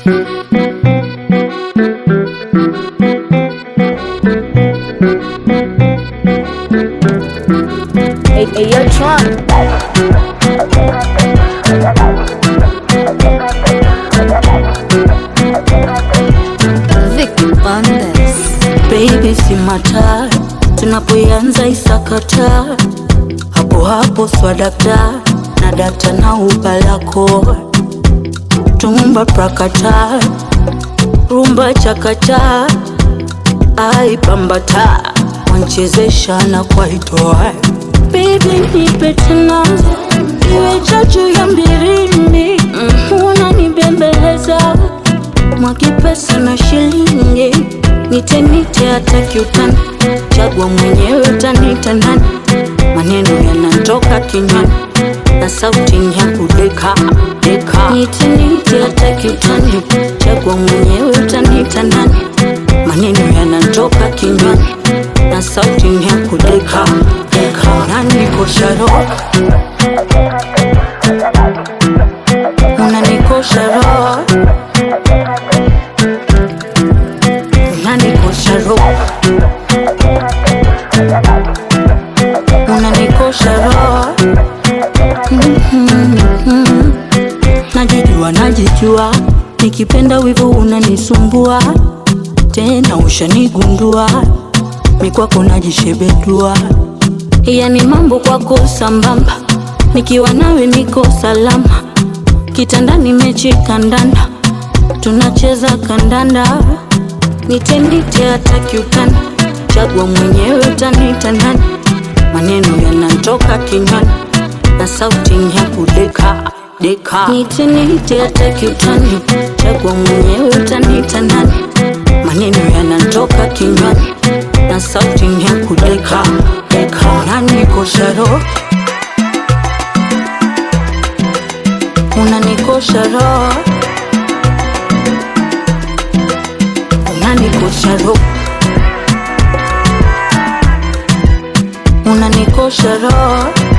Hey, hey, yo, Tron. Vicky Bandes. Baby si mataa, tunapoianza isakata, hapo hapo swadakta na data na ubalako, tumba prakata, rumba chakata, ai pambata, wanchezesha na kwaitoa. Baby nipe tena, iwe chachu ya mbirindi, unanibembeleza mwaki pesa na shilingi nite nite hata kiutani chagua mwenyewe utanita nani maneno yanatoka kinywani na sauti ni ya kudeka deka nite nite hata kiutani chagua mwenyewe utanita nani maneno yanatoka kinywani na sauti ni ya kudeka deka unanikosha roho unanikosha roho unanikosha roho unanikosha roho Mhm. najijua najijua nikipenda wivu unanisumbua tena ushanigundua mikwako najishebedua yani mambo kwako sambamba nikiwa nawe niko salama kitandani mechi kandanda tunacheza kandanda nitendite hata kiutani chagua mwenyewe utanita nani maneno yanatoka kinywani na sauti ni ya kudeka deka nitenite hata kiutani chagua mwenyewe utanita nani maneno yanatoka kinywani na sauti ni ya kudeka deka unanikosha roho unanikosha roho unanikosha roho unanikosha roho